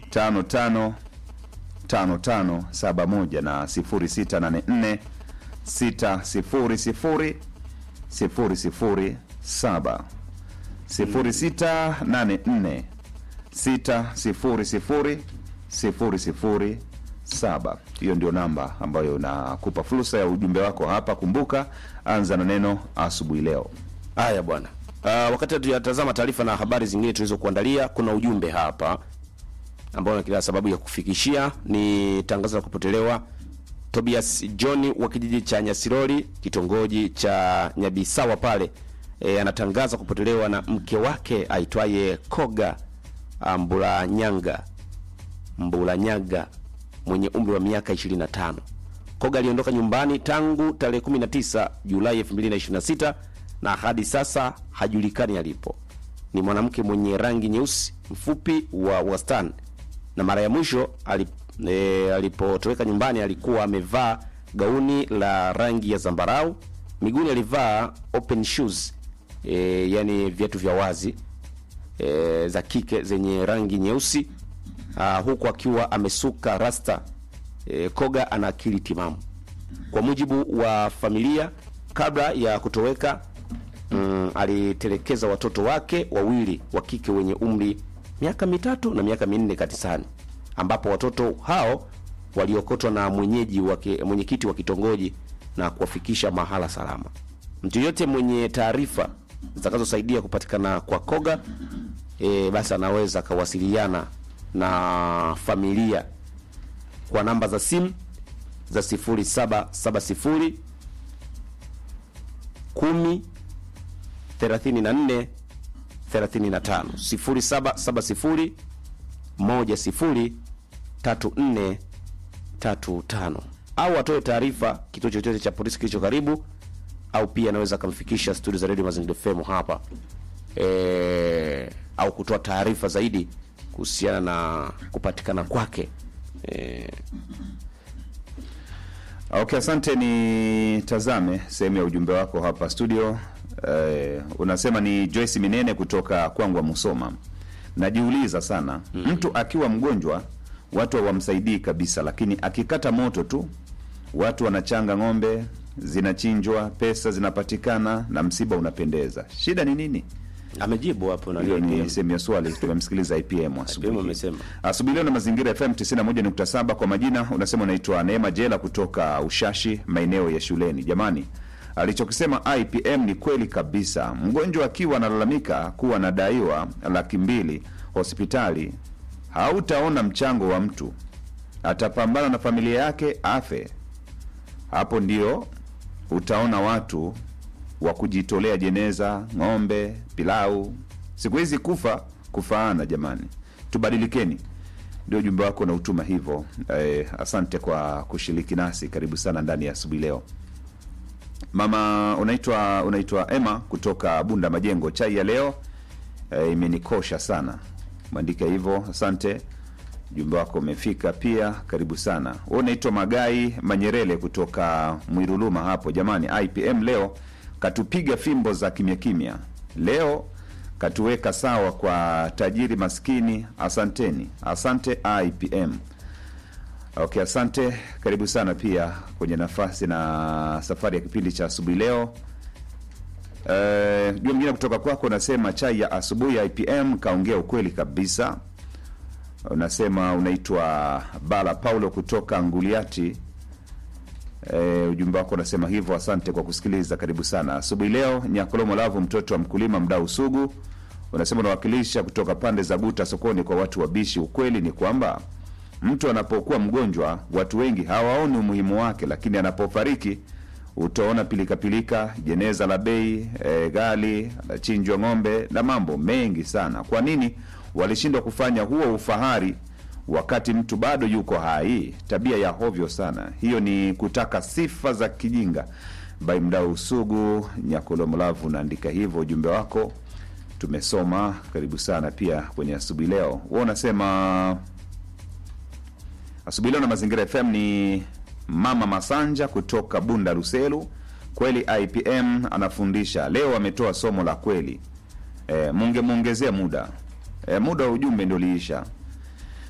55 5571 na 0684 600 007 0684 600 007. Hiyo ndio namba ambayo inakupa fursa ya ujumbe wako hapa. Kumbuka, anza na neno asubuhi leo. Haya bwana. Uh, wakati tunatazama taarifa na habari zingine tulizokuandalia, kuna ujumbe hapa ambao na kila sababu ya kufikishia ni tangazo la kupotelewa Tobias John wa kijiji cha Nyasiroli kitongoji cha Nyabisawa pale e, anatangaza kupotelewa na mke wake aitwaye Koga Mbulanyanga Mbulanyaga mwenye umri wa miaka 25. Koga aliondoka nyumbani tangu tarehe 19 Julai 2026 na hadi sasa hajulikani alipo. Ni mwanamke mwenye rangi nyeusi, mfupi wa wastani, na mara ya mwisho alip, e, alipotoweka nyumbani alikuwa amevaa gauni la rangi ya zambarau, miguuni alivaa open shoes e, yani viatu vya wazi e, za kike zenye rangi nyeusi uh, huku akiwa amesuka rasta e, Koga ana akili timamu. Kwa mujibu wa familia, kabla ya kutoweka mm, alitelekeza watoto wake wawili wa kike wenye umri miaka mitatu na miaka minne kanisani, ambapo watoto hao waliokotwa na mwenyeji wake mwenyekiti wa kitongoji na kuwafikisha mahala salama. Mtu yote mwenye taarifa zitakazosaidia kupatikana kwa Koga e, basi anaweza akawasiliana na familia kwa namba za simu za 0770 10 34 35 0770 10 34 35 au atoe taarifa kituo chochote cha polisi kilicho karibu, au pia anaweza akamfikisha studio za Radio Mazingira FM hapa e, au kutoa taarifa zaidi kuhusiana na kupatikana kwake e, Okay, asante. Ni tazame sehemu ya ujumbe wako hapa studio. Eh, unasema ni Joyce Minene kutoka Kwangwa Musoma. Najiuliza sana mtu akiwa mgonjwa watu hawamsaidii kabisa, lakini akikata moto tu watu wanachanga ng'ombe, zinachinjwa, pesa zinapatikana na msiba unapendeza. Shida ni nini? amejibu hapo na Hiyo ni IPM. sehemu ya swali. Tumemsikiliza IPM asubuhi. IPM amesema. Asubuhi leo na Mazingira FM 91.7 kwa majina, unasema unaitwa Neema Jela kutoka Ushashi, maeneo ya shuleni. Jamani, alichokisema IPM ni kweli kabisa. Mgonjwa akiwa analalamika kuwa anadaiwa laki mbili hospitali, hautaona mchango wa mtu, atapambana na familia yake afe. Hapo ndio utaona watu wa kujitolea jeneza, ng'ombe, pilau. Siku hizi kufa kufaana, jamani, tubadilikeni. Ndio ujumbe wako na utuma hivyo. Eh, asante kwa kushiriki nasi, karibu sana ndani ya asubuhi leo. Mama unaitwa unaitwa Emma kutoka Bunda Majengo. Chai ya leo eh, imenikosha sana, mwandike hivyo. Asante, ujumbe wako umefika pia, karibu sana. Wewe unaitwa Magai Manyerele kutoka Mwiruluma hapo. Jamani, IPM leo katupiga fimbo za kimya kimya, leo katuweka sawa kwa tajiri maskini. Asanteni, asante IPM. Okay, asante, karibu sana pia kwenye nafasi na safari ya kipindi cha asubuhi leo. Eh, jua mwingine kutoka kwako unasema chai ya asubuhi ya IPM kaongea ukweli kabisa. Unasema unaitwa Bala Paulo kutoka Nguliati. E, ujumbe wako unasema hivyo. Asante kwa kusikiliza, karibu sana asubuhi leo. Nyakolomo Lavu, mtoto wa mkulima, mdau sugu, unasema unawakilisha kutoka pande za Buta sokoni kwa watu wabishi. Ukweli ni kwamba mtu anapokuwa mgonjwa watu wengi hawaoni umuhimu wake, lakini anapofariki utaona pilikapilika, jeneza la bei e, ghali, anachinjwa ng'ombe na mambo mengi sana. Kwa nini walishindwa kufanya huo ufahari wakati mtu bado yuko hai? Tabia ya hovyo sana hiyo, ni kutaka sifa za kijinga. Bai mdau sugu Nyakolomlavu unaandika hivyo, ujumbe wako tumesoma, karibu sana pia kwenye asubuhi leo. Wewe unasema asubuhi leo na Mazingira FM ni Mama Masanja kutoka Bunda Ruselu. Kweli IPM anafundisha leo, ametoa somo la kweli. E, mungemwongezea muda e, muda wa ujumbe ndio liisha